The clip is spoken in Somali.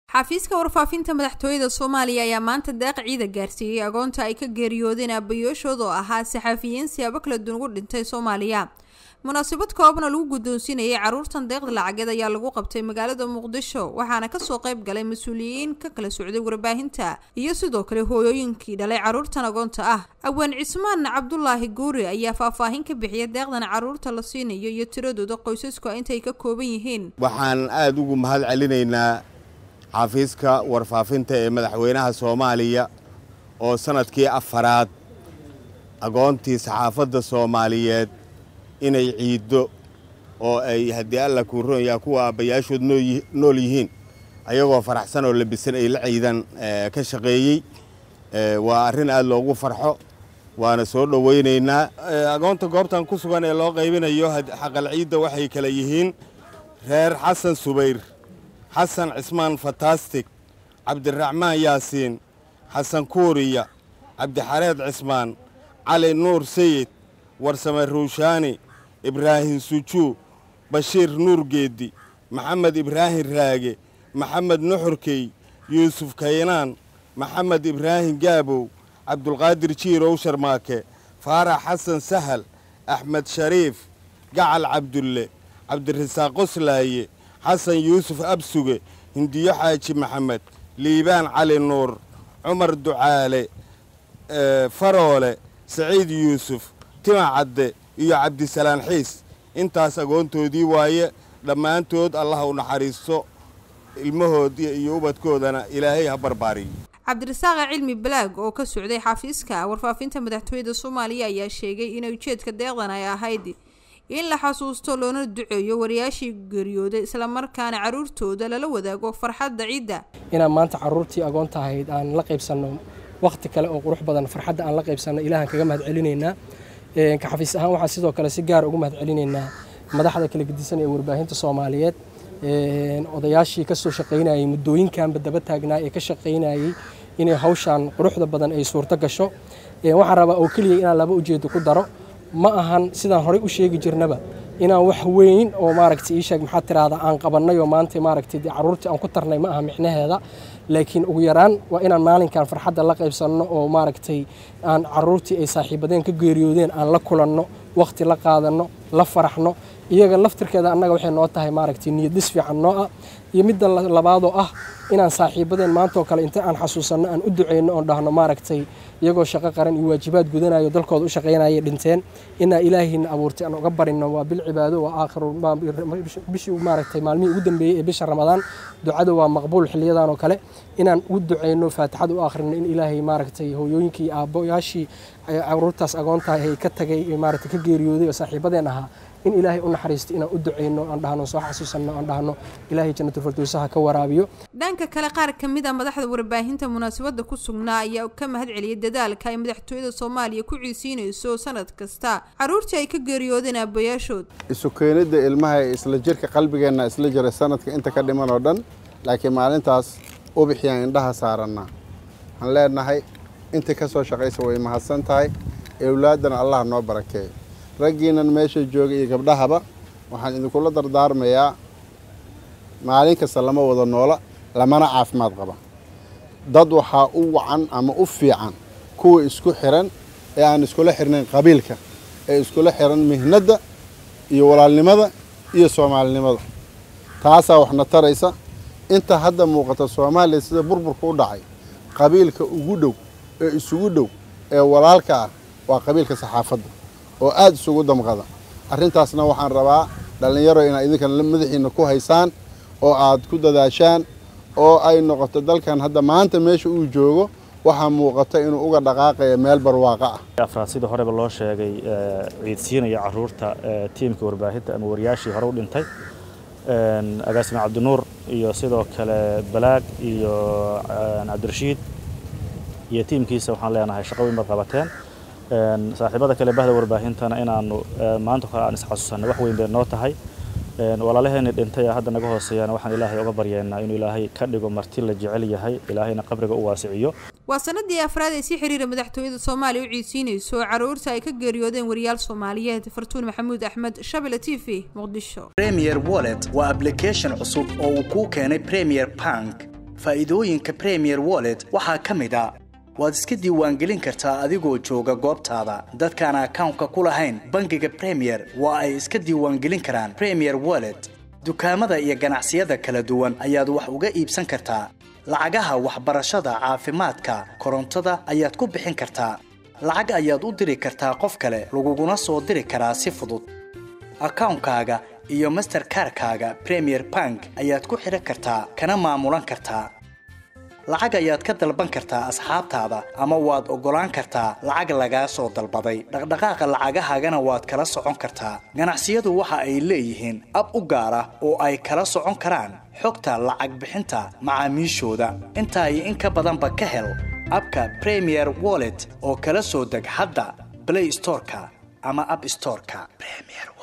xafiiska warfaafinta madaxtooyada soomaaliya ayaa maanta deeq ciida gaarsiiyey agoonta ay ka geeriyoodeen aabayooshood oo ahaa saxaafiyiin siyaabo kala duwan ugu dhintay soomaaliya munaasabad koobna lagu guddoonsiinayay caruurtan deeqda lacageed ayaa lagu qabtay magaalada muqdisho waxaana kasoo qayb galay mas-uuliyiin ka kala socday warbaahinta iyo sidoo kale hooyooyinkii dhalay caruurtan agoonta ah awaan cismaan cabdulaahi guuri ayaa faahfaahin ka bixiyay deeqdan caruurta la siinayo iyo tiradooda qoysasku intay ka kooban yihiin waxaan aada ugu mahad celinaynaa xafiiska warfaafinta ee madaxweynaha soomaaliya oo sanadkii afaraad agoontii saxaafadda soomaaliyeed inay ciiddo oo ay haddii alla kuu ronyaa kuwa aabbayaashood nool yihiin ayagoo faraxsan oo labisan ay la ciidan ka shaqeeyey waa arrin aada loogu farxo waana soo dhowaynaynaa agoonta goobtan ku sugan ee loo qaybinayo xaqal ciidda waxay kala yihiin reer xasan subayr xasan cismaan fantastic cabdiraxmaan yaasiin xasan kuuriya cabdixareed cismaan cali nuur sayid warsame ruushaani ibraahim sujuu bashiir nuur geeddi maxamed ibraahim raage maxamed nuxurkey yuusuf kaynaan maxamed ibraahim gaabow cabdulqaadir jiirow sharmaake faarax xasan sahal axmed shariif gacal cabdulle cabdirasaaq qoslaaye xasan yuusuf absuge hindiyo xaaji maxamed liibaan cali nuur cumar ducaale faroole saciid yuusuf tima cadde iyo cabdisalaan xiis intaas agoontoodii waaye dhammaantood allah u naxariisto ilmahoodii iyo ubadkoodana ilaahay ha barbaariyo cabdirasaaqa cilmi balaag oo ka socday xafiiska warfaafinta madaxtooyada soomaaliya ayaa sheegay in ujeedka deeqdan ay ahayd in la xasuusto loona duceeyo wariyaashii geeriyooday islamarkaana caruurtooda lala wadaago farxadda ciidda inaan maanta caruurtii agoonta ahayd aan la qaybsanno wakhti kale oo qurux badan farxadda aan la qaybsanno ilaahan kaga mahad celinaynaa ka xafiis ahaan waxaan sidoo kale si gaar ugu mahad celinaynaa madaxda kala gedisan ee warbaahinta soomaaliyeed odayaashii ka soo shaqaynayay muddooyinkanba daba taagnaa ee ka shaqaynayay inay hawshaan quruxda badan ay suurto gasho waxaan rabaa oo keliya inaan laba ujeedo ku daro ma ahan sidaan horey u sheegi jirnaba inaan wax weyn oo maaragtay ii sheeg maxaa tiraahda aan qabannay oo maanta maaragtay caruurtii aan ku tarnay ma aha micnaheeda laakiin ugu yaraan waa inaan maalinkan farxadda la qaybsanno oo maaragtay aan caruurtii ay saaxiibadeen ka geeriyoodeen aan la kulanno wakhti la qaadanno la faraxno iyaga laftirkeeda annaga waxay noo tahay maaragtay niyadis fiican noo ah iyo midda labaadoo ah inaan saaxiibadeen maantaoo kale inta aan xasuusanno aan u duceyno oon dhahno maaragtay iyagoo shaqo qaran iyo waajibaad gudanayo dalkooda u shaqaynayay dhinteen inaa ilaahiina abuurtay aan uga barino waa bil cibaado waa aakhiru bishii maaragtay maalmihii ugu dambeeyey ee bisha ramadaan ducada waa maqbuul xiliyadan oo kale inaan u duceyno faatixada u akhrino in ilaahay maaragtay hooyooyinkii iyo aabboyaashii caruurtaas agoontahay ay ka tagay maaragtay ka geeriyooday oo saaxiibadeen ahaa in ilaahay u naxariisto inaan u duceyno aan dhahno soo xasuusanno aan dhahno ilaahay jannatul firdowsaha ka waraabiyo dhanka kale qaar ka mid a madaxda warbaahinta munaasabadda ku sugnaa ayaa ka mahad celiyay dadaalka ay madaxtooyada soomaaliya ku ciisiinayso sanad kasta caruurtii ay ka geeriyoodeen aabayaashood isu keenidda ilmaha ee isla jirka qalbigeenna isla jiray sanadka inta ka dhiman oo dhan laakiin maalintaas ubixiyaan indhaha saarannaa waxaan leenahay intii ka soo shaqaysa way mahadsan tahay ewlaaddana allah noo barakeeyo raggiinan meesha jooga iyo gabdhahaba waxaan idinkula dardaarmayaa maalin kasta lama wada noola lamana caafimaad qaba dad waxaa u wacan ama u fiican kuwa isku xiran ee aan iskula xirnayn qabiilka ee iskula xiran mihnadda iyo walaalnimada iyo soomaalinimada taasaa waxna taraysa inta hadda muuqata soomaaliya sida burburka u dhacay qabiilka ugu dhow ee isugu dhow ee walaalka ah waa qabiilka saxaafadda oo aada isugu damqada arrintaasna waxaan rabaa dhallinyaro inaad idinkan madaxiina ku haysaan oo aad ku dadaashaan oo ay noqoto dalkan hadda maanta meesha uu joogo waxaa muuqata inuu uga dhaqaaqaya meel barwaaqo ah afraad sidii horeba loo sheegay ciidsiinaya caruurta tiimka warbaahinta ama wariyaashii hore u dhintay agaasime cabdinuur iyo sidoo kale balaag iyo cabdirashiid iyo tiimkiisa waxaan leenahay shaqo weyn baad qabateen saaxiibada kale bahda warbaahintana inaanu maanta kale aan isxasuusanay wax weyn bay noo tahay walaalaheeni dhintay ee hadda naga hooseeyana waxaan ilaahay uga baryeennaa inuu ilaahay ka dhigo marti la jecel yahay ilaahayna qabriga u waasiciyo waa sanadii afraad ee si xiriira madaxtooyada soomaaliya u ciidsiinayso caruurta ay ka geeriyoodeen wariyaal soomaaliyeed fartuun maxamuud axmed shabele t v muqdisho premier wallet waa application cusub oo uu kuu keenay premier bank faa'iidooyinka premier wallet waxaa ka mid a waad iska diiwaangelin kartaa adigoo jooga goobtaada dadkaan akawnka ku lahayn bangiga premier waa ay iska diiwaangelin karaan premier wallet dukaamada iyo ganacsiyada kala duwan ayaad wax uga iibsan kartaa lacagaha waxbarashada caafimaadka korontada ayaad ku bixin kartaa lacag ayaad u diri kartaa qof kale laguguna soo diri karaa si fudud akawnkaaga iyo masterkarkaaga premier bank ayaad ku xidhan kartaa kana maamulan kartaa lacag ayaad ka dalban kartaa asxaabtaada ama waad oggolaan kartaa lacag lagaa soo dalbaday dhaqdhaqaaqa lacagahaagana waad kala socon kartaa ganacsiyadu waxa ay leeyihiin ab u gaar ah oo ay kala socon karaan xogta lacag bixinta macaamiishooda intaa iyo in ka badanba ka hel abka premier wallet oo kala soo deg hadda blay storeka ama ab storeka